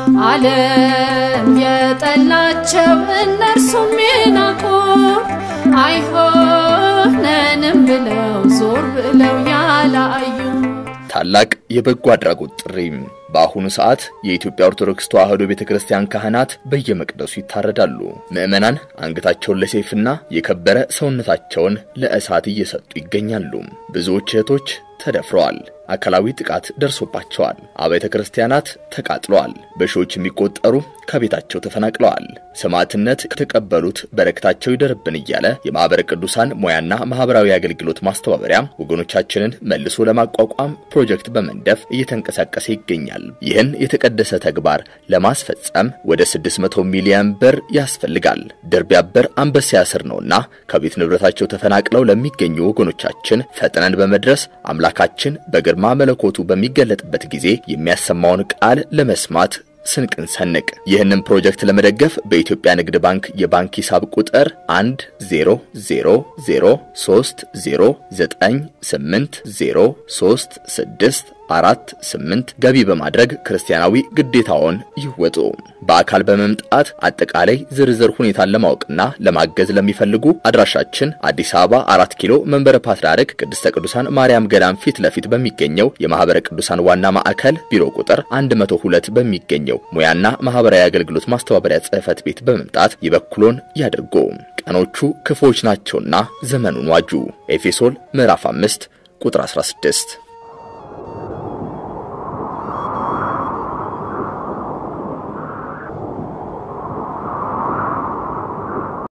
ዓለም የጠላቸው እነርሱም የናቁ አይሆነንም ብለው ዞር ብለው ያላዩ ታላቅ የበጎ አድራጎት ጥሪ። በአሁኑ ሰዓት የኢትዮጵያ ኦርቶዶክስ ተዋሕዶ ቤተ ክርስቲያን ካህናት በየመቅደሱ ይታረዳሉ። ምዕመናን አንገታቸውን ለሰይፍና የከበረ ሰውነታቸውን ለእሳት እየሰጡ ይገኛሉ። ብዙዎች እህቶች ተደፍረዋል። አካላዊ ጥቃት ደርሶባቸዋል። አብያተ ክርስቲያናት ተቃጥለዋል። በሺዎች የሚቆጠሩ ከቤታቸው ተፈናቅለዋል። ሰማዕትነት ከተቀበሉት በረከታቸው ይደርብን እያለ የማኅበረ ቅዱሳን ሙያና ማኅበራዊ አገልግሎት ማስተባበሪያ ወገኖቻችንን መልሶ ለማቋቋም ፕሮጀክት በመንደፍ እየተንቀሳቀሰ ይገኛል። ይህን የተቀደሰ ተግባር ለማስፈጸም ወደ 600 ሚሊዮን ብር ያስፈልጋል። ድር ቢያብር አንበሳ ያስር ነውና ከቤት ንብረታቸው ተፈናቅለው ለሚገኙ ወገኖቻችን ፈጥነን በመድረስ አምላካችን በግርማ መለኮቱ በሚገለጥበት ጊዜ የሚያሰማውን ቃል ለመስማት ስንቅን ሰንቅ። ይህንን ፕሮጀክት ለመደገፍ በኢትዮጵያ ንግድ ባንክ የባንክ ሂሳብ ቁጥር 1 0 0 0 3 0 9 8 0 3 6 አራት ስምንት ገቢ በማድረግ ክርስቲያናዊ ግዴታውን ይወጡ። በአካል በመምጣት አጠቃላይ ዝርዝር ሁኔታን ለማወቅና ለማገዝ ለሚፈልጉ አድራሻችን አዲስ አበባ አራት ኪሎ መንበረ ፓትርያርክ ቅድስተ ቅዱሳን ማርያም ገዳም ፊት ለፊት በሚገኘው የማኅበረ ቅዱሳን ዋና ማዕከል ቢሮ ቁጥር 102 በሚገኘው ሙያና ማኅበራዊ አገልግሎት ማስተባበሪያ ጽሕፈት ቤት በመምጣት የበኩሎን ያድርጉ። ቀኖቹ ክፉዎች ናቸውና ዘመኑን ዋጁ። ኤፌሶን ምዕራፍ 5 ቁጥር 16